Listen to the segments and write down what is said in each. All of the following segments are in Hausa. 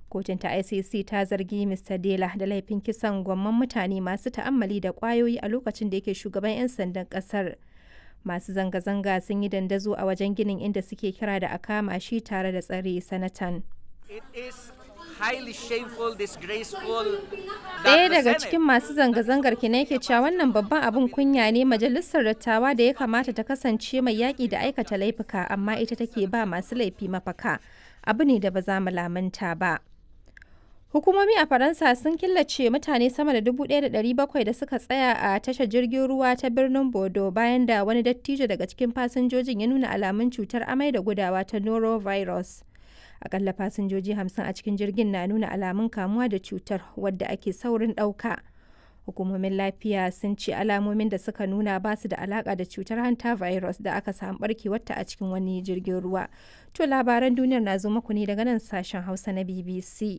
Kotun ta ICC ta zargi Mr. Dela da laifin kisan gwamman mutane masu ta'ammali da ƙwayoyi a lokacin da yake shugaban 'yan sandan ƙasar. Masu zanga-zanga sun yi dandazo a wajen ginin inda suke kira da a kama shi tare da tsare sanatan. It is highly shameful, disgraceful Ɗaya daga cikin masu zanga-zangar kina yake cewa wannan babban abin kunya ne majalisar dattawa da ya kamata ta kasance mai yaƙi da aikata laifuka amma ita take ba masu laifi mafaka. Abu ne da ba za mu lamunta ba. Hukumomi a Faransa sun killace mutane sama da 1,700 da suka tsaya a tashar jirgin ruwa ta birnin Bordeaux bayan da wani dattijo daga cikin fasinjojin ya nuna alamun cutar amai da gudawa ta norovirus. Akalla fasinjoji 50 a cikin jirgin na nuna alamun kamuwa da cutar wadda ake saurin ɗauka. Hukumomin lafiya sun ce alamomin da suka nuna ba su da alaka da cutar hanta virus da aka samu barkewarta a cikin wani jirgin ruwa. To labaran duniyar na zo muku ne daga nan sashen Hausa na BBC.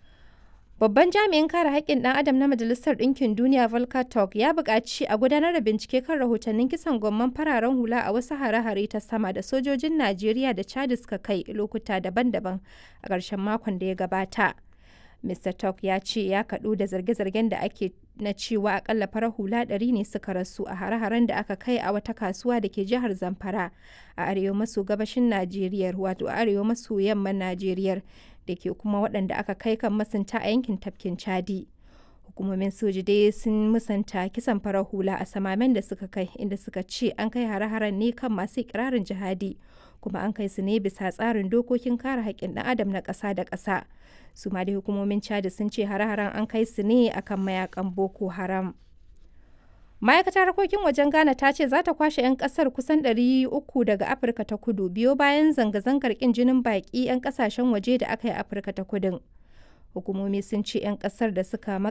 Babban jami'in kare haƙƙin ɗan adam na Majalisar Ɗinkin Duniya Volker Turk ya buƙaci a gudanar da bincike kan rahotannin kisan gwamman fararen hula a wasu hare-hare ta sama da sojojin Najeriya da Chad suka kai lokuta daban-daban a ƙarshen makon da ya gabata. Mr. Turk ya ce ya kaɗu da zarge-zargen da ake na cewa akalla farar hula ɗari ne suka rasu a hare-haren da aka kai a wata kasuwa da ke jihar Zamfara a arewa maso gabashin Najeriya wato arewa maso yamman Najeriya da ke kuma waɗanda aka kai kan masunta a yankin tafkin Chadi. Hukumomin soji dai sun musanta kisan farar hula a samamen da suka kai inda suka ce an kai hare-haren ne kan masu ikirarin jihadi kuma an kai su ne bisa tsarin dokokin kare haƙƙin ɗan adam na ƙasa da ƙasa. su ma dai hukumomin chad sun ce hare-haren an kai su ne akan mayakan boko haram ma'aikatar harkokin wajen ghana ta ce za ta kwashe 'yan kasar kusan 300 daga afirka ta kudu biyo bayan zanga-zangar kin jinin baki 'yan kasashen waje da aka yi afirka ta kudin hukumomi sun ce 'yan kasar da suka